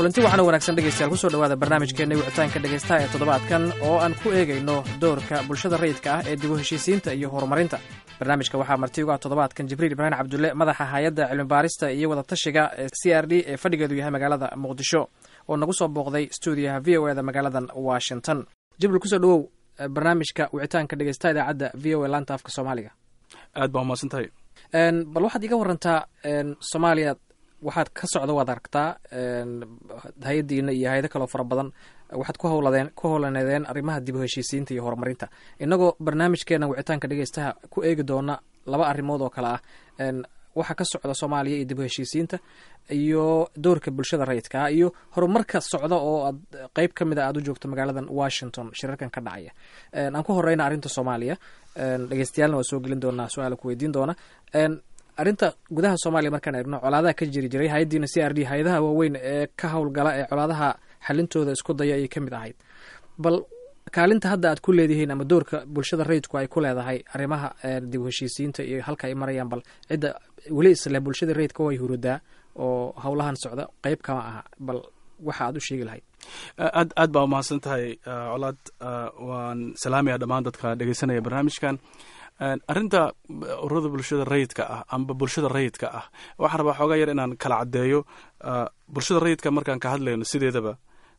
kulanti waxaana wanaagsan dhegeystayaal kusoo dhawaada barnaamijkeenna wicitaanka dhegeystaha ee toddobaadkan oo aan ku eegayno doorka bulshada rayidka ah ee dib u heshiisiinta iyo horumarinta barnaamijka waxaa marti uga toddobaadkan jibriil ibraahim cabdulle madaxa hay-adda cilmibaarista iyo wadatashiga ee c r d ee fadhigeedu yahay magaalada muqdisho oo nagu soo booqday stuudiyaha v o eda magaaladan washington jibriil kusoo dhawow barnaamijka wicitaanka dhegeystaha idaacadda v o e laanta afka soomaaliga aad baa umahadsan tahay bal waxaad iga warantaa soomaaliya waxaad ka socda waad aragtaa hay-addiina iyo hay-ado kaloo fara badan waxaad ku howladeen ku howlaneedeen arrimaha dib u heshiisiinta iyo horumarinta innagoo barnaamijkeena wicitaanka dhegeystaha ku eegi doona laba arrimood oo kale ah waxa ka socda soomaaliya iyo dib u heshiisiinta iyo doorka bulshada rayidka ah iyo horumarka socda oo aad qeyb ka mid a aada u joogto magaaladan washington shirarkan ka dhacaya aan ku horeyna arrinta soomaaliya dhegeystayaalna waa soo gelin doonaa su-aala ku weydiin doona arrinta gudaha soomaaliya markaan eegno colaadaha ka jiri jiray hay-addiina c r d hay-adaha waaweyn ee ka howlgala ee colaadaha xalintooda isku daya ayay ka mid ahayd bal kaalinta hadda aad ku leedihiin ama doorka bulshada rayidku ay ku leedahay arrimaha dib u heshiisiinta iyo halka ay marayaan bal cidda weli isle bulshada rayidka way hurudaa oo howlahan socda qeyb kama aha bal waxa aad u sheegi lahayd aad aad baa umahadsan tahay colaad waan salaamaya dhammaan dadka dhegeysanaya barnaamijkan arrinta ururada bulshada rayidka ah amba bulshada rayidka ah waxaan rabaa xoogaa yar inaan kala caddeeyo bulshada rayidka markaan ka hadlayno sideedaba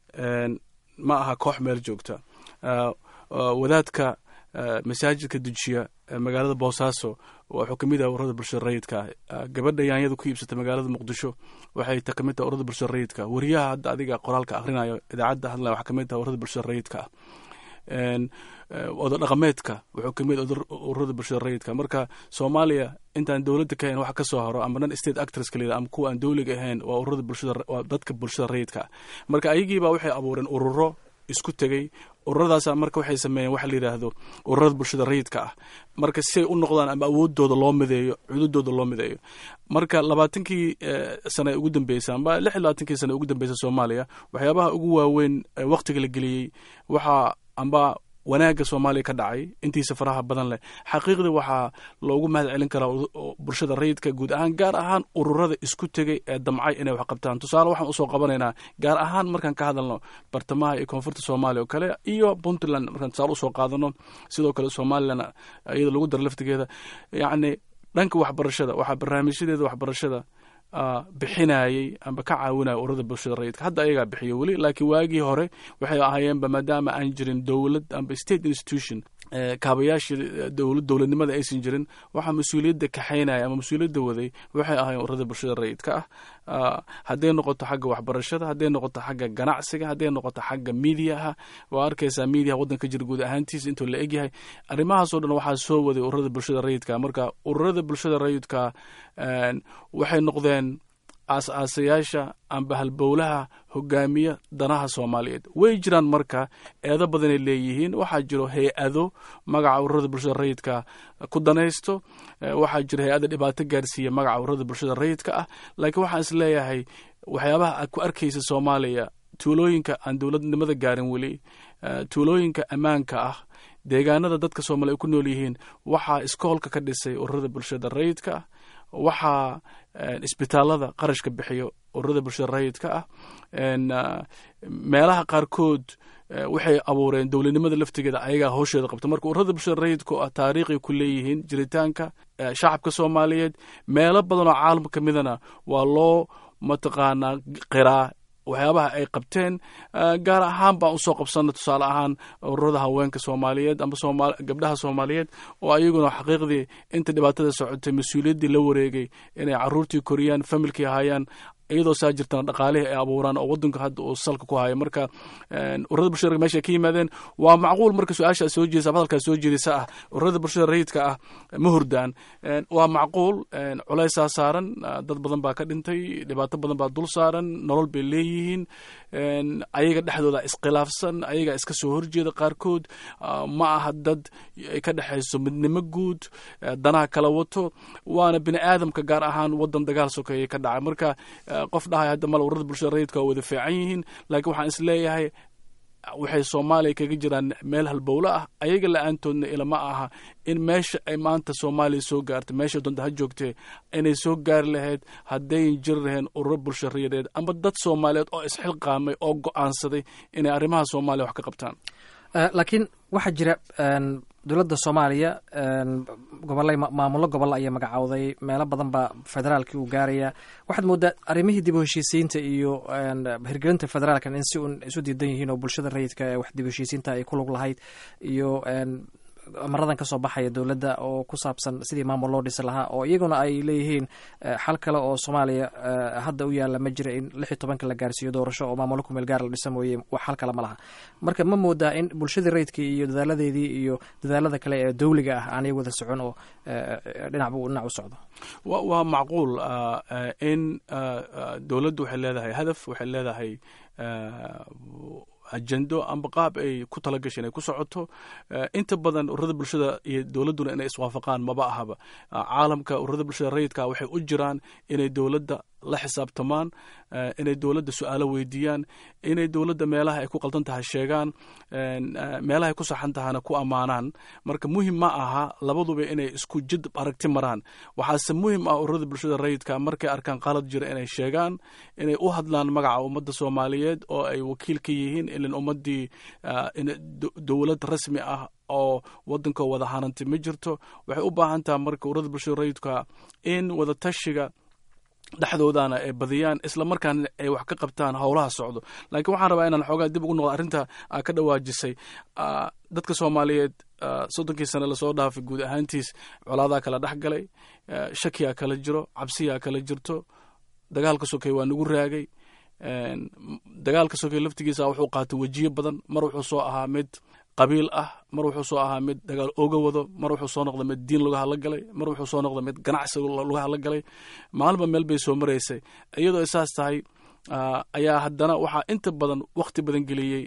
ma aha koox meel joogta wadaadka masaajidka dujiya magaalada boosaaso wuxuu kamid ah ururada bulshada rayidka ah gabadha yaanyada ku iibsata magaalada muqdisho waxay ta kamid taha ururada bulshada rayidka wariyaha hadda adiga qoraalka akhrinayo idaacadda hadlaya waxaa kamid taha ururada bulshada rayidka ah oda dhaqameedka wuxuu kamid ururada bulshada rayidka marka soomaaliya intaan dowladda ka hayn wax ka soo haro ama non state actors kaliyada ama kuwa aan dowliga ahayn waa ururada bulshada waa dadka bulshada rayidka marka ayagiibaa waxay abuureen ururo isku tegey ururadaasa marka waxay sameeyeen waxa la yidhaahdo ururada bulshada rayidka ah marka si ay u noqdaan ama awoodooda loo mideeyo cududooda loo mideeyo marka labaatankii sane ugu dambeysay amba lix iyo labaatankii sane ugu dambeysay soomaaliya waxyaabaha ugu waaweyn waktiga la geliyey waxaa amba wanaagga soomaaliya ka dhacay intiisa faraha badan leh xaqiiqdii waxaa loogu mahad celin karaa bulshada rayidka guud ahaan gaar ahaan ururada isku tegay ee damcay inay wax qabtaan tusaale waxaan usoo qabanaynaa gaar ahaan markaan ka hadalno bartamaha iyo koonfurta soomaaliya oo kale iyo puntland markaan tusaale usoo qaadano sidoo kale somalilan iyada lagu daro laftigeeda yacni dhanka waxbarashada waxaa barnaamijyadeeda waxbarashada bixinayey amba ka caawinaya ururada bulshada rayidka hadda ayagaa bixiyo weli laakiin waagii hore waxay ahaayeenba maadaama aan jirin dowlad amba state institution kaabayaashii dowlad dowladnimada aysan jirin waxaa mas-uuliyadda kaxaynaya ama mas-uuliyadda waday waxay ahaayeen ururada bulshada rayidka ah hadday noqoto xagga waxbarashada hadday noqoto xagga ganacsiga hadday noqoto xagga midiyaha waa arkaysaa midiyaha waddanka jira guud ahaantiisa intuu la egyahay arrimahaasoo dhan waxaa soo waday ururada bulshada rayidka marka ururada bulshada rayidka waxay noqdeen aas-aasayaasha amba halbowlaha hogaamiya danaha soomaaliyeed way jiraan marka eedo badanay leeyihiin waxaa jiro hay-ado magaca ururada bulshada rayidka ku danaysto waxaa jiro hay-ada dhibaato gaarsiiya magaca ururada bulshada rayidka ah laakiin waxaan is leeyahay waxyaabaha aad ku arkaysa soomaaliya tuulooyinka aan dowladnimada gaarin weli tuulooyinka ammaanka ah deegaanada dadka soomaaliya ay ku nool yihiin waxaa iskoolka ka dhisay ururada bulshada rayidka ah waxaa isbitaalada qarashka bixiyo ururada bulshada rayidka ah meelaha qaarkood waxay abuureen dowladnimada laftigeeda ayagaa howsheeda qabta marka ururada bulshada rayidka ah taariikhay ku leeyihiin jiritaanka shacabka soomaaliyeed meelo badan oo caalamka ka midana waa loo mataqaanaa qiraa waxyaabaha ay qabteen gaar ahaan baan usoo qabsana tusaale ahaan ururada haweenka soomaaliyeed amba gabdhaha soomaaliyeed oo ayaguna xaqiiqdii inta dhibaatada socotay mas-uuliyaddii la wareegay inay caruurtii koriyaan familkii ahaayaan iyadoo saa jirtana dhaqaalihii ay abuuraan oo wadanka hadda uu salka ku hayo marka ururada bulshada meesha ka yimaadeen waa macquul marka su-aasha soo jeedisa ama hadalkaa soo jeedisa ah ururada bulshada rayidka ah ma hurdaan waa macquul culaysaa saaran dad badan baa ka dhintay dhibaato badan baa dul saaran nolol bay leeyihiin ayaga dhexdooda iskhilaafsan ayaga iska soo horjeeda qaarkood ma aha dad ay ka dhexayso midnimo guud danaha kala wato waana bini aadamka gaar ahaan wadan dagaal sokeeye ka dhacay marka qof dhahay hadda mala ururada bulshada rayidka waa wada fiican yihiin laakiin waxaan is leeyahay waxay soomaaliya kaga jiraan meel halbowlo ah ayaga la-aantoodna ilama aha in meesha ay maanta soomaaliya soo gaartay meesha doonta ha joogtee inay soo gaari lahayd haddayn jiri laheen ururo bulshariyadeed ama dad soomaaliyeed oo isxilqaamay oo go-aansaday inay arrimaha soomaaliya wax ka qabtaan laakiin waxaa jira dowladda soomaaliya gobolay maamullo gobol ayaa magacowday meelo badan baa federaalkii uu gaaraya waxaad moodaa arrimihii dib u heshiisiinta iyo hirgelinta federaalkan in si un isu diidan yihiin oo bulshada rayidka ee wax dib u heshiisiinta ay ku lug lahayd iyo amaradan ka soo baxaya dowladda oo ku saabsan sidii maamul loo dhisi lahaa oo iyaguna ay leeyihiin xal kale oo soomaaliya hadda u yaalla ma jira in lix iyo tobanka la gaarsiiyo doorasho oo maamullo kumeel gaar la dhisa mooye wax xal kale ma laha marka ma moodaa in bulshadii rayidkii iyo dadaaladeedii iyo dadaalada kale ee dowliga ah aanay wada socon oo dhinacbu dhinac u socdo waa macquul in dowladdu waxay leedahay hadaf waxay leedahay ajendo amba qaab ay ku tala gashay inay ku socoto inta badan ururada bulshada iyo dowladduna inay iswaafaqaan maba ahaba caalamka ururada bulshada rayidka waxay u jiraan inay dowladda la xisaabtamaan inay dowladda su-aalo weydiiyaan inay dowladda meelaha ay ku qaldan tahay sheegaan meelaha ay ku saxan tahana ku ammaanaan marka muhim ma aha labaduba inay isku jid aragti maraan waxaase muhim ah ururada bulshada rayidka markay arkaan qalad jira inay sheegaan inay u hadlaan magaca ummadda soomaaliyeed oo ay wakiil ka yihiin ilan ummaddii dowlad rasmi ah oo waddanka wada hanantay ma jirto waxay u baahan taha marka ururada bulshada rayidka in wada tashiga dhexdoodana ay badiyaan isla markaana ay wax ka qabtaan howlaha socdo laakiin waxaan rabaa inaan xoogaa dib ugu noqdo arrinta aa ka dhawaajisay dadka soomaaliyeed soddonkii sane lasoo dhaafay guud ahaantiis colaadaa kala dhex galay shakiyaa kala jiro cabsiyaa kala jirto dagaalka sokey waa nagu raagay dagaalka sokey laftigiisa wuxuu qaatay wejiyo badan mar wuxuu soo ahaa mid qabiil ah mar wuxuu soo ahaa mid dagaal ooga wado mar wuxuu soo noqday mid diin laga hadla galay mar wuxuu soo noqday mid ganacsi laga hadla galay maalinba meel bay soo maraysay iyadoo saas tahay ayaa haddana waxaa inta badan wakhti badan geliyey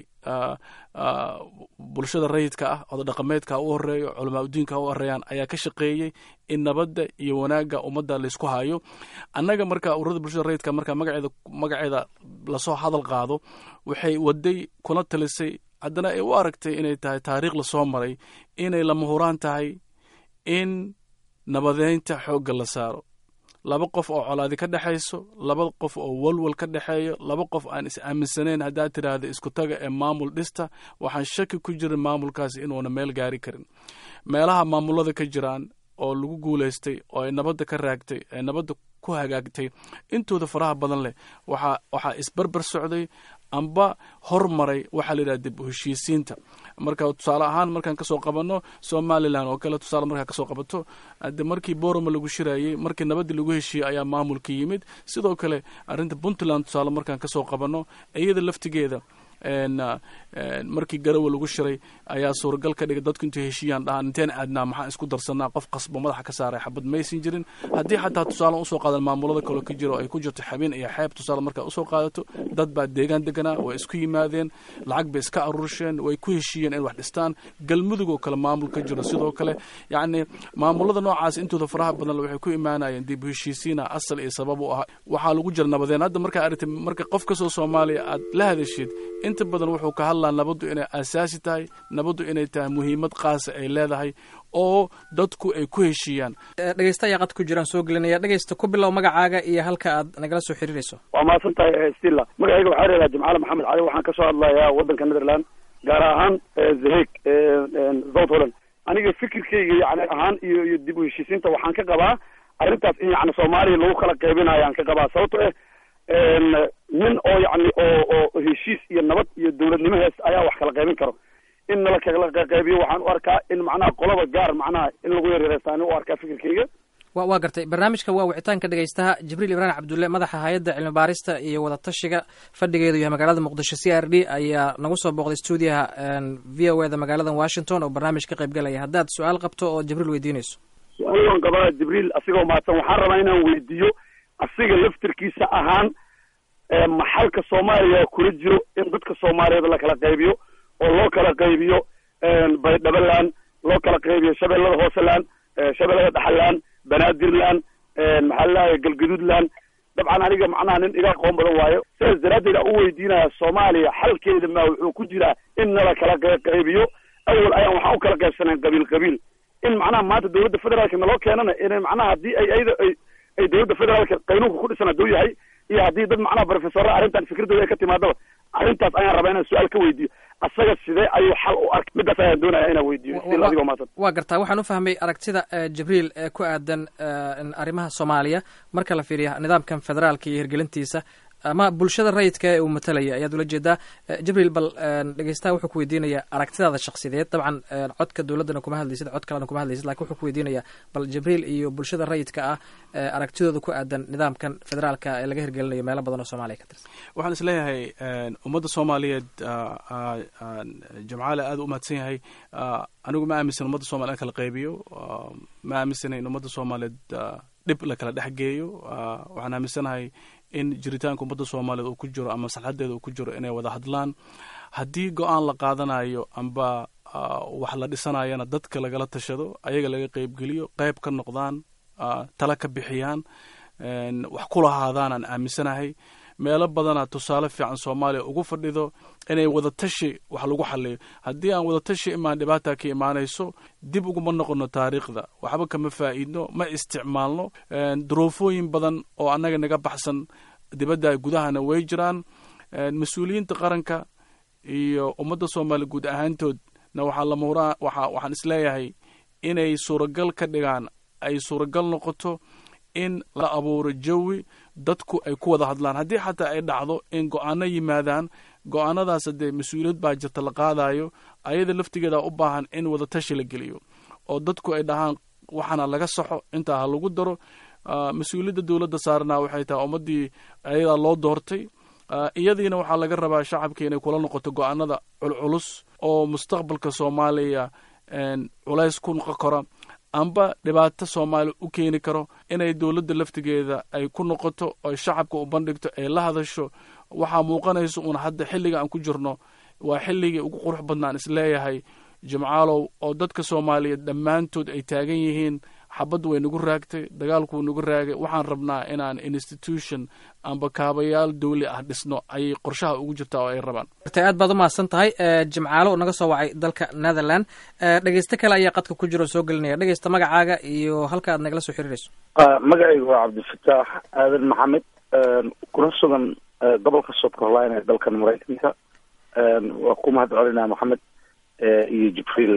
bulshada rayidka ah oda dhaqameedka u horeeyo culamaa udiinka u horeeyaan ayaa ka shaqeeyey in nabadda iyo wanaagga ummadda laysku hayo annaga marka ururada bulshada rayidka marka magaceeda magaceeda lasoo hadal qaado waxay waday kuna talisay haddana ay u aragtay inay tahay taariikh lasoo maray inay lama huraan tahay in nabadeynta xoogga la saaro laba qof oo colaadi ka dhexayso laba qof oo walwal ka dhexeeyo laba qof aan is aaminsanayn haddaad tidhaahda isku taga ee maamul dhista waxaan shaki ku jirin maamulkaasi inuuna meel gaari karin meelaha maamulada ka jiraan oo lagu guulaystay oo ay nabadda ka raagtay ee nabadda ku hagaagtay intooda faraha badan leh waxaa waxaa isbarbar socday amba hormaray waxaa la yidhaha dib u heshiisiinta marka tusaale ahaan markaan kasoo qabanno somalilan oo kale tusaale markaa kasoo qabato de markii boroma lagu shirayey markii nabaddii lagu heshiiyey ayaa maamulka yimid sidoo kale arrinta puntland tusaale markaan kasoo qabanno iyada laftigeeda markii garawa lagu shiray ayaa suuragal ka dhigay dadku intay heshiiyaan dhahaan inteen aadnaa maxaan isku darsanaa qof qasbo madaxa ka saaray xabad maysan jirin haddii xataa tusaale usoo qaadan maamulada kaloo ka jiro ay ku jirto xabin iyo xeeb tusaale markaa usoo qaadato dad baa deegaan deganaa way isku yimaadeen lacag bay iska aruursheen way ku heshiiyeen in wax dhistaan galmudug oo kale maamul ka jiro sidoo kale yacni maamulada noocaas intooda faraha badan waxay ku imaanayeen dib heshiisiina asal iyo sabab u ah waxaa lagu jira nabadeen hadda markaa aragtay marka qof kasoo soomaaliya aad la hadashid inta badan wuxuu ka hadlaa nabaddu inay asaasi tahay nabaddu inay tahay muhiimad qaasa ay leedahay oo dadku ay ku heshiiyaan dhegeysta ayaa qad ku jiraan soo gelinaya dhegeysta ku bilow magacaaga iyo halka aad nagala soo xiriirayso waa mahadsan tahay stilla magacayga waxaa reedaa jimcaale maxamed cali waxaan kasoo hadlayaa waddanka netherland gaar ahaan zaheg south holland aniga fikirkayga yani ahaan iyo iyo dib u heshiisiinta waxaan ka qabaa arrintaas in yani soomaaliya lagu kala qaybinayo aan ka qabaa sababto eh nin oo yani oo oo heshiis iyo nabad iyo dowladnimo hees ayaa wax kala qaybin karo in nala kala qaybiyo waxaan u arkaa in macnaha qolaba gaar macnaha in lagu yaryareystaani u arkaa fikirkayga wa waa gartay barnaamijka waa wicitaanka dhegeystaha jibriil ibraahim cabdulle madaxa hay-adda cilmi baarista iyo wadatashiga fadhigeedu yahay magaalada muqdisho c r d ayaa nagu soo booqday stuudiyaha v o eda magaalada washington oo barnaamij ka qayb galaya haddaad su-aal qabto oo jibriil weydiinayso su-aal waan qabaa jibriil asigoo mahadsan waxaan rabaa inaan weydiiyo asiga laftirkiisa ahaan maxalka soomaaliya kula jiro in dadka soomaaliyeed la kala qaybiyo oo loo kala qaybiyo baydhabaland loo kala qaybiyo shabeellada hooseland shabeellada dhaxaland banaadirland maxaa lalahay galgaduudland dabcan aniga macnaha nin iga aqoon badan waayo sidaas daraaddeed aan u weydiinaya soomaaliya xalkeeda ma wuxuu ku jiraa in nala kala qaybiyo awal ayaan waxaan u kala qaybsanayn qabiil qabiil in macnaha maanta dowladda federaalka naloo keenana inay macnaha haddii ay ayada ay ay dowladda federaalka qaynuunka ku dhisan hadduu yahay iyo haddii dad macnaha professorra arrintan fikradooda ay ka timaadaba arrintaas ayaan rabaa inaan su-aal ka weydiiyo asaga sidee ayuu xal u arkay midaas ayaan doonaya inaan weydiiyo sil adigoo maasan waa gartaa waxaan u fahmay aragtida jibriil ee ku aadan arrimaha soomaaliya marka la fiiriya nidaamkan federaalka iyo hirgelintiisa ama bulshada rayidka ee uu matalaya ayaad ula jeedaa jibriil bal dhegeystaha wuxuu ku weydiinayaa aragtidaada shaksideed dabcan codka dowladdana kuma hadlaysid cod kalena kuma hadlaysid lakin wuxuu ku weydiinayaa bal jibriil iyo bulshada rayidka ah aragtidooda ku aadan nidaamkan federaalka ee laga hirgelinayo meelo badan oo soomaaliya ka tirsan waxaan is leeyahay ummadda soomaaliyeed jamcaale aad u mahadsan yahay anigu ma aaminsan ummadda soomaliya in kala qaybiyo ma aaminsana in ummadda soomaaliyeed dhib la kala dhex geeyo waxaan aaminsanahay in jiritaanka ummadda soomaaliyeed uu ku jiro ama maslaxadeeda uu ku jiro inay wada hadlaan haddii go-aan la qaadanayo amba wax la dhisanayana dadka lagala tashado ayaga laga qeybgeliyo qeyb ka noqdaan tala ka bixiyaan wax ku lahaadaan aan aaminsanahay meelo badana tusaale fiican soomaaliya ugu fadhido inay wadatashi wax lagu xaliyo haddii aan wadatashi imaan dhibaata ka imaanayso dib uguma noqono taariikhda waxba kama faa'iidno ma isticmaalno duruufooyin badan oo annaga naga baxsan dibadda gudahana way jiraan mas-uuliyiinta qaranka iyo ummadda soomaaliya guud ahaantoodna waxaa lamuraa waa waxaan isleeyahay inay suuragal ka dhigaan ay suuragal noqoto in la abuuro jawi dadku ay ku wada hadlaan haddii xataa ay dhacdo in go-aano yimaadaan go-aanadaas dee mas-uuliyad baa jirta la qaadayo ayada laftigeeda u baahan in wadatashi la geliyo oo dadku ay dhahaan waxaana laga saxo intaa ha lagu daro mas-uuliyadda dowladda saarana waxay tahay ummaddii ayadaa loo doortay iyadiina waxaa laga rabaa shacabka inay kula noqoto go-aanada culculus oo mustaqbalka soomaaliya culays ku noqon kara amba dhibaato soomaaliya u keeni karo inay dowladda laftigeeda ay ku noqoto oy shacabka u bandhigto ay la hadasho waxaa muuqanaysa uun hadda xilliga aan ku jirno waa xilligii ugu qurux badnaan isleeyahay jimcaalow oo dadka soomaaliyeed dhammaantood ay taagan yihiin xabaddu way nagu raagtay dagaalku wuu nagu raagay waxaan rabnaa inaan institution amba kaabayaal dawli ah dhisno ayay qorshaha ugu jirtaa oo ay rabaan aad baad umahadsan tahay jimcaalo naga soo wacay dalka netherland dhegeyste kale ayaa qadka ku jiro oo soo gelinaya dhegeysta magacaaga iyo halka aad nagala soo xiriirayso magacaygu waa cabdifataax aadan maxamed kuna sugan gobolka south carolina ee dalkan maraykanka waa ku mahad celinaa maxamed iyo jibriil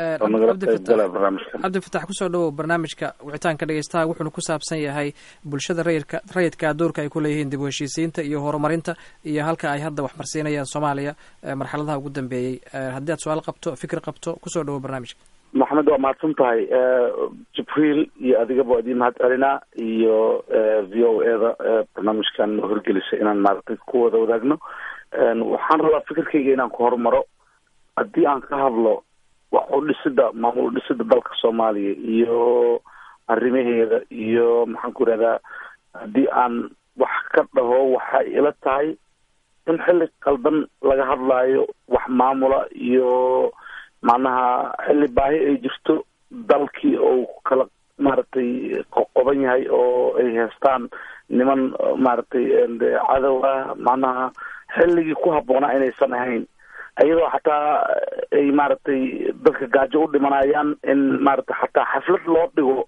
cabdifatax kusoo dhawow barnaamijka wicitaanka dhegeystaha wuxuuna ku saabsan yahay bulshada rayidka rayidka doorka ay ku leeyihiin dib u heshiisiinta iyo horumarinta iyo halka ay hadda wax marsiinayaan soomaaliya marxaladaha ugu dambeeyey haddii aad su-aal qabto fikir qabto kusoo dhawow barnaamijka maxamed waa mahadsan tahay jibriil iyo adigaba idiin mahad celinaa iyo v o e da barnaamijkan horgelisa inaan maaragtay ku wada wadaagno waxaan rabaa fikirkayga inaan ku horumaro haddii aan ka hadlo wax u dhisida maamul dhisida dalka soomaaliya iyo arrimaheeda iyo maxaan ku ihahdaa haddii aan wax ka dhaho waxay ila tahay in xilli qaldan laga hadlaayo wax maamula iyo macnaha xilli baahi ay jirto dalkii oo kala maaragtay qoqoban yahay oo ay heestaan niman maaragtay cadow ah macnaha xilligii ku habboonaa inaysan ahayn iyadoo xataa ay maaragtay dadka gaajo u dhimanayaan in maaragtay xataa xaflad loo dhigo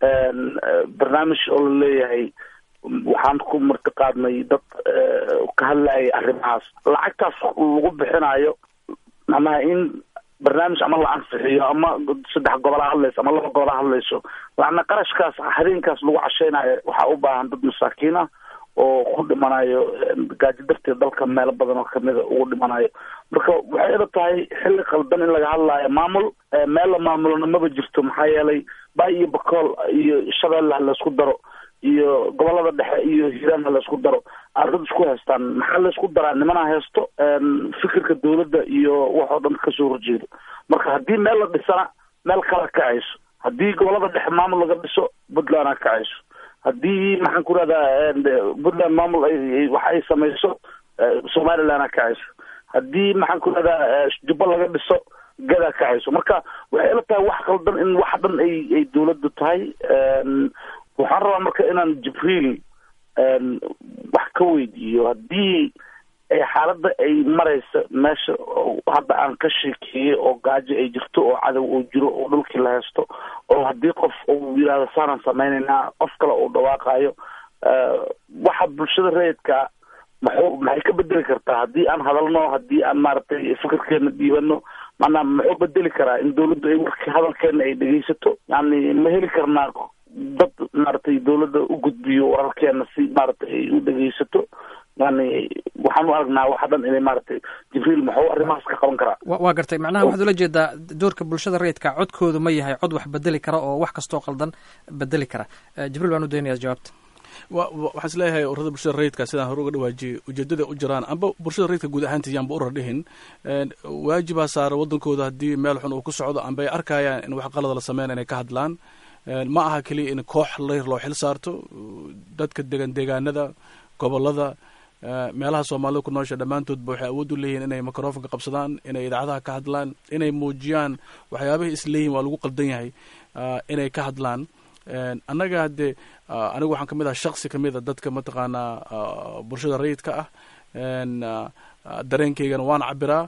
barnaamij oo la leeyahay waxaan ku martiqaadnay dad ka hadlayay arrimahaas lacagtaas lagu bixinayo macnaha in barnaamij ama la anfixiyo ama saddex gobola hadlayso ama laba gobola hadlayso lacna qarashkaas habeenkaas lagu casheynayo waxaa u baahan dad masaakiin ah oo ku dhimanayo gaajo darteed dalka meelo badan oo kamida ugu dhimanayo marka waxay ila tahay xilli qaldan in laga hadlaayo maamul meel la maamulona maba jirto maxaa yeelay bay iyo bakool iyo shabeelle ha laysku daro iyo gobolada dhexe iyo hiiraan ha laysku daro ardad isku haystaan maxaa laysku daraa nimana haysto fikirka dawladda iyo wax oo dhan kasoo horjeedo marka haddii meel la dhisana meel kala kacayso haddii gobolada dhexe maamul laga dhiso puntland ha kacayso haddii maxaan ku rahdaa puntland maamul wax ay samayso somaliland ha kacayso haddii maxaan ku rahdaa jubba laga dhiso gadaa kacayso marka waxay ila tahay wax qaldan in wax dhan ay ay dawladdu tahay waxaan rabaa marka inaan jibriil wax ka weydiiyo haddii xaaladda ay maraysa meesha hadda aan ka sheekeeyey oo gaajo ay jirto oo cadow uu jiro oo dhulkii la haysto oo haddii qof uu yidhahdo saanaan sameynaynaa qof kale uu dhawaaqayo waxa bulshada rayidka maxuu maxay ka bedeli kartaa haddii aan hadalno haddii aan maaragtay fikirkeena dhiibano maanaa muxuu bedeli karaa in dawladdu ay warki hadalkeena ay dhegeysato yani ma heli karnaa dad maaragtay dawladda u gudbiyo wararkeena si maaragtay ay u dhegeysato yani waxaan u aragnaa waxa dhan inay maaragtay jibriil muxuu arrimahaas ka qaban karaa waa gartay macnaha waxaad ula jeedaa doorka bulshada rayidka codkoodu ma yahay cod wax bedeli kara oo wax kastoo qaldan bedeli kara jibriil waan u daynayaa jawaabta waxaan is leeyahay ururada bulshada rayidka sidaan hore uga dhawaajiyey ujeedada u jiraan amba bulshada rayidka guud ahaantiis yaanba urar dhihin waajibaa saara waddankooda haddii meel xun uu ku socdo amba ay arkayaan in wax qalada la sameyn inay ka hadlaan ma aha keliya in koox layr loo xil saarto dadka degan deegaanada gobolada meelaha soomaalida ku noosha dhammaantoodba waxay awood u leeyihin inay microfonka qabsadaan inay idaacadaha ka hadlaan inay muujiyaan waxyaabahay isleeyihin waa lagu qaldan yahay inay ka hadlaan annaga haddee anigu waxaan ka mid ah shaksi ka mid a dadka mataqaanaa bulshada rayidka ah dareenkaygana waan cabiraa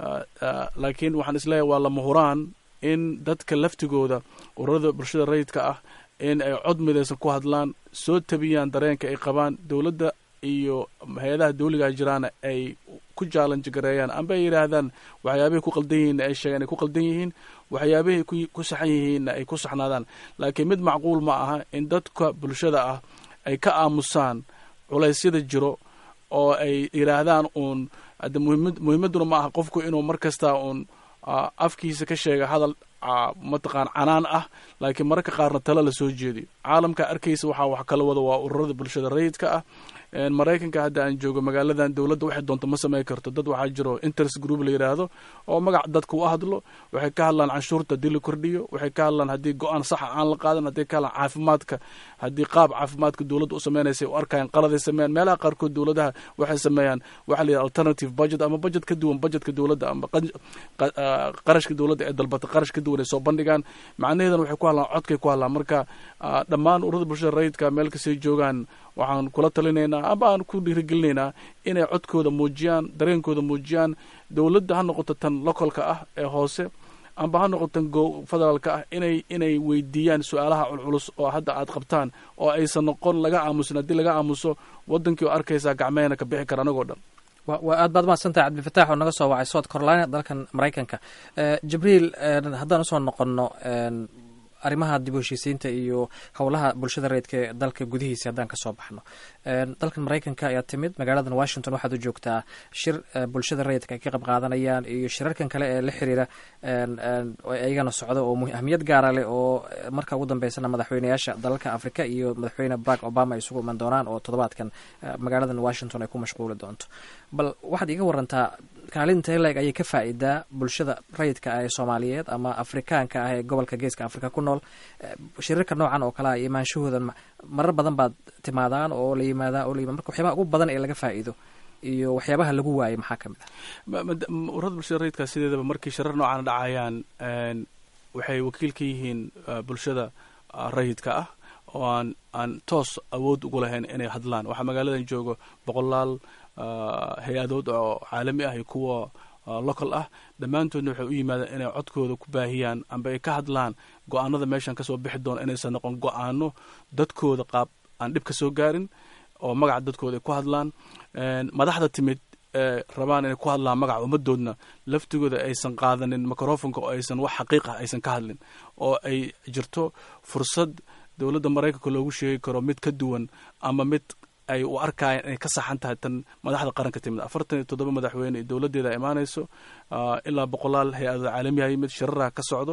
laakiin waxaan isleeyahay waa lama huraan in dadka laftigooda ururada bulshada rayidka ah in ay cod midaysan ku hadlaan soo tabiyaan dareenka ay qabaan dowladda iyo hay-adaha dawligaa jiraana ay ku jaalanji gareeyaan amba ay yidhaahdaan waxyaabahay ku qaldan yihiinna ay sheegaan ay ku qaldan yihiin waxyaabahay ku saxan yihiinna ay ku saxnaadaan laakiin mid macquul ma aha in dadka bulshada ah ay ka aamusaan culaysyada jiro oo ay yidhaahdaan uun hadde muhimad muhiimadduna ma aha qofku inuu mar kasta uun afkiisa ka sheega hadal mataqaan canaan ah laakiin mararka qaarna talo la soo jeediyo caalamka arkaysa waxaa wax kala wada waa ururada bulshada rayidka ah maraykanka hadda aan joogo magaaladan dowladda waxay doonto ma samayn karto dad waxaa jiro interest group la yidhaahdo oo magac dadka u hadlo waxay ka hadlaan canshuurta haddii la kordhiyo waxay ka hadlaan haddii go-aan saxa aan la qaadan hadday ka hadlaan caafimaadka haddii qaab caafimaadka dowladda u sameynaysa u arkayaan qaladay sameeyaan meelaha qaarkood dowladaha waxay sameeyaan waxa la yidhaha alternative budget ama budget ka duwan budgetka dowladda ama qarashka dowladda ee dalbata qarash ka duwan ay soo bandhigaan macnaheedana waxay ku hadlaan codkay ku hadlaan marka dhammaan ururada bulshada rayidka meel kastay joogaan waxaan kula talinaynaa amba aan ku dhiirigelinaynaa inay codkooda muujiyaan dareenkooda muujiyaan dowladda ha noqoto tan localka ah ee hoose amba ha noqoto tan go federaalka ah inay inay weydiiyaan su-aalaha culculus oo hadda aad qabtaan oo aysan noqon laga aamusin haddii laga aamuso waddankii oo arkaysaa gacmehena ka bixi kara anagoo dhan waa aad baad mahadsantahay cabdilfataax oo naga soo wacay south carolina dalkan maraykanka jibriil haddaan usoo noqonno arrimaha dib u heshiisiinta iyo howlaha bulshada rayidka ee dalka gudihiisa haddaan kasoo baxno dalkan maraykanka ayaa timid magaaladan washington waxaad u joogtaa shir bulshada rayidka ay ka qayb qaadanayaan iyo shirarkan kale ee la xiriira iyagana socda oo ahmiyad gaara leh oo marka ugu dambeysana madaxweyneyaasha dalalka africa iyo madaxweyne barack obama ay isugu iman doonaan oo toddobaadkan magaaladan washington ay ku mashquuli doonto bal waxaad iga warantaa kaalinta leg ayay ka faa'iidaa bulshada rayidka ah ee soomaaliyeed ama afrikaanka ah ee gobolka geeska africa ku nool shirarka noocan oo kale ah imaanshahooda marar badan baad timaadaan oo la yimaadaa oo la yimad marka waxyaabaha ugu badan ee laga faa'iido iyo waxyaabaha lagu waayay maxaa ka mid ah ururada bulshada rayidka sideedaba markii shirar noocan dhacayaan waxay wakiil ka yihiin bulshada rayidka ah oo aan aan toos awood ugu lahayn inay hadlaan waxaa magaaladan joogo boqolaal hay-adood oo caalami ah iyo kuwa local ah dhammaantoodna waxay u yimaadeen inay codkooda ku baahiyaan amba ay ka hadlaan go-aanada meeshan kasoo bixi doona inaysan noqon go-aano dadkooda qaab aan dhib ka soo gaarin oo magaca dadkooda ay ku hadlaan madaxda timid ee rabaan inay ku hadlaan magaca ummadoodna laftigooda aysan qaadanin microfonka oo aysan wax xaqiiqah aysan ka hadlin oo ay jirto fursad dowladda maraykanka loogu sheegi karo mid ka duwan ama mid ay u arkayaan inay ka saxan tahay tan madaxda qaranka timid afartan iyo toddoba madaxweyne iyo dowladdeeda imaanayso ilaa boqolaal hay-adada caalamiha yimid shiraraha ka socdo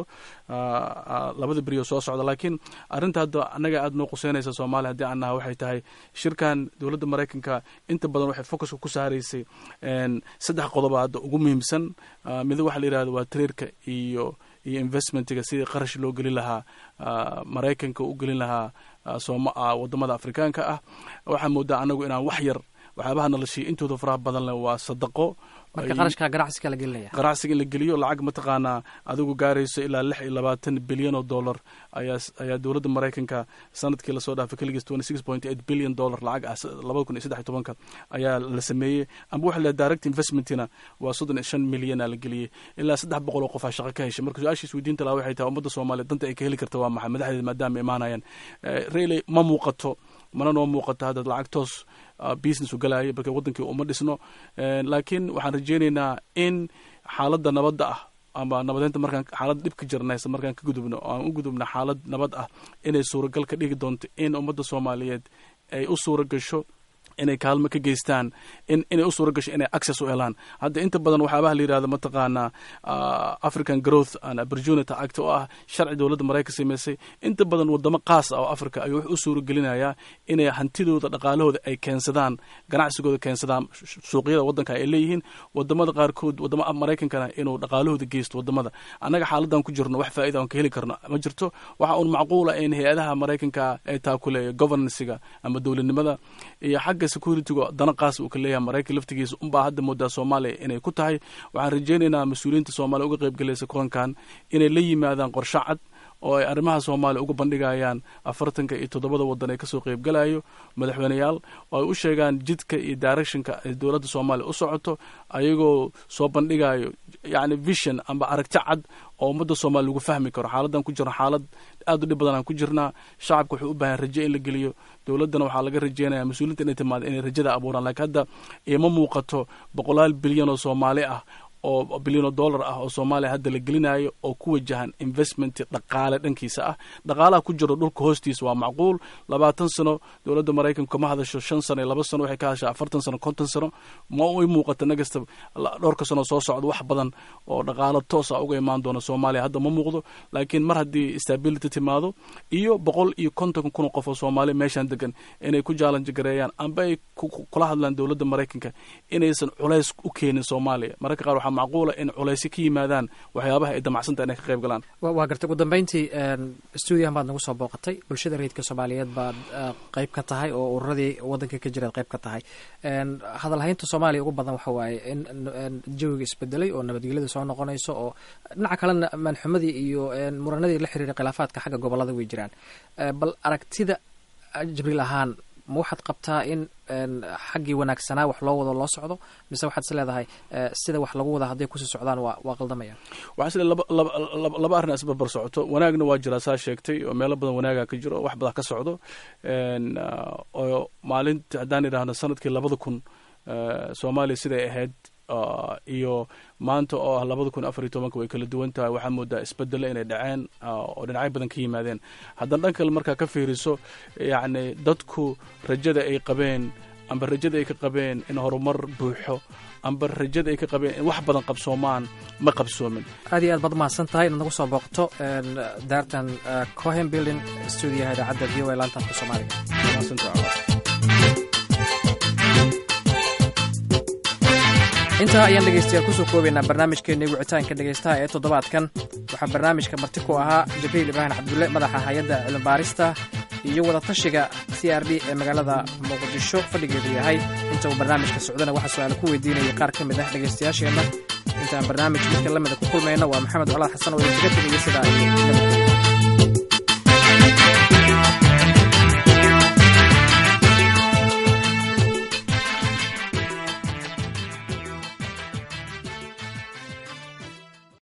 labada beriyo soo socda laakiin arrinta hadda annaga aada noo quseynaysa soomaaliya haddii aan naha waxay tahay shirkan dowladda maraykanka inta badan waxay focuska ku saaraysay saddex qodoba hadda ugu muhiimsan mid waxa la yidhahdo waa tariirka iyo iyo investmentiga sidii qarash loo gelin lahaa maraykanka u gelin lahaa sooma wadamada afrikaanka ah waxaa moodaa anagu inaan wax yar waxyaabaha noloshiya intooda faraha badan leh waa sadaqo marka qarashka ganacsiga la gelinaya ganacsiga in la geliyo lacag mataqaanaa adigu gaarayso ilaa lix iyo labaatan bilyan oo dollar ayaa ayaa dowladda maraykanka sanadkii lasoo dhaafay keligiis twenty six point eight billion dollar lacag ah labada kun iyo saddex iyo tobanka ayaa la sameeyey amba waxa la direct investmentina waa soddon iyo shan milyana la geliyey ilaa saddex boqol oo qof aa shaqo ka heshay marka su-aashiis weydiinta laha waxay tahay ummadda soomaaliya danta ay ka heli karta waa maxay madaxdeeda maadaama imaanayaan reiley ma muuqato mana noo muuqato hadda lacag toos business u galaayo marka waddankii uma dhisno laakiin waxaan rajeynaynaa in xaaladda nabadda ah ama nabadeynta markaan xaalad dhib ka jirnaysa markaan ka gudubno oo aan u gudubno xaalad nabad ah inay suuragal ka dhigi doonto in ummadda soomaaliyeed ay u suura gasho inay kaalmo ka geystaan in inay u suura gasho inay access u helaan hadda inta badan waxyaabaha la yidhahdo mataqaanaa african growth and opportunity act oo ah sharci dowladda maraykan samaysay inta badan wadamo qaas ah oo africa ayuu wax u suura gelinayaa inay hantidooda dhaqaalahooda ay keensadaan ganacsigooda keensadaan suuqyada waddanka ay leeyihiin wadamada qaarkood wadamada maraykankana inuu dhaqaalahooda geysto wadamada annaga xaaladan ku jirno wax faa'iida aan ka heli karno ma jirto waxa uun macquula in hay-adaha maraykanka ay taakuleeya governancega ama dowladnimada iyo xagga securityga dana qaas uu ka leeyahay maraykan laftigiisa unbaa hadda moodaa soomaaliya inay ku tahay waxaan rajeynaynaa mas-uuliyiinta soomaaliya uga qayb galaysa kulankan inay la yimaadaan qorshe cad oo ay arrimaha soomaaliya uga bandhigayaan afartanka iyo toddobada waddan ee kasoo qaybgalayo madaxweyneyaal oo ay u sheegaan jidka iyo directionka ay dowladda soomaaliya u socoto ayagoo soo bandhigayo yacni vision amba aragti cad oo ummadda soomaaliya lagu fahmi karo xaaladan ku jirno xaalad aad u dhib badan aan ku jirnaa shacabka wuxuu u baahan raje in la geliyo dowladdana waxaa laga rajeynaya mas-uuliinta inay timaado inay rajada abuuraan lakiin hadda ima muuqato boqolaal bilyan oo soomaali ah oo bilyanoo dollar ah oo soomaaliya hadda la gelinayo oo ku wajahan investment dhaqaale dhankiisa ah dhaqaalaha ku jiro dhulka hoostiisa waa macquul labaatan sano dowladda maraykanku kama hadasho shan sano iyo laba sano waxay ka hadashaa afartan sano konton sano ma i muuqata nagasta dhowrka sano soo socda wax badan oo dhaqaalo toos ah uga imaan doona soomaaliya hadda ma muuqdo laakiin mar haddii stability timaado iyo boqol iyo konton kun oo qof oo soomaaliya meeshaan degan inay ku jaalanji gareeyaan amba ay kula hadlaan dowladda maraykanka inaysan culays u keenin soomaaliya mararka qaar waxaa macquula in culaysyo ka yimaadaan waxyaabaha ay damacsantaha inay ka qayb galaan waa gartay ugu dambeyntii stuudiyahan baad nagu soo booqatay bulshada rayidka soomaaliyeed baad qayb ka tahay oo ururadii waddanka ka jiraad qayb ka tahay hadalhaynta soomaaliya ugu badan waxa waaye in jawiga isbedelay oo nabadgelyada soo noqonayso oo dhinaca kalena maanxumadii iyo muranadii la xiriiray khilaafaadka xagga gobolada way jiraan bal aragtida jibriil ahaan ma waxaad qabtaa in xaggii wanaagsanaa wax loo wado loo socdo mise waxaad is leedahay sida wax lagu wada hadday kusii socdaan waa waa qaldamayaan waxaa isle laba laba laba laba arrin isbarbar socoto wanaagna waa jiraa saa sheegtay oo meelo badan wanaaga ka jiro wax badan ka socdo oo maalinta haddaan idhaahno sanadkii labada kun soomaaliya siday ahayd iyo maanta oo ah labada kun afar iyo tobanka way kala duwan tahay waxaa moodaa isbedelo inay dhaceen oo dhinacyo badan ka yimaadeen haddana dhan kale markaa ka fiiriso yacni dadku rajada ay qabeen amba rajada ay ka qabeen in horumar buuxo amba rajada ay ka qabeen in wax badan qabsoomaan ma qabsoomin aad iyo aad baad mahadsan tahay inaad nagu soo booqto daartan cohen building stuudiyaha idaacadda v o a laanta afka soomaaliga intaa ayaan dhegaystayaal kusoo koobaynaa barnaamijkeennii wicitaanka dhegaystaha ee toddobaadkan waxaa barnaamijka marti ku ahaa jibriil ibraahim cabdulle madaxa hay-adda cilmibaarista iyo wadatashiga c r d ee magaalada muqdisho fadhigeedu yahay inta uu barnaamijka socdana waxaa su-aala ku weydiinayay qaar ka mid ah dhegaystayaasheenna intaan barnaamij midka la mida ku kulmayna waa maxamed colaad xasan oo idinkaga tegaya sidaa iyo nabadgelya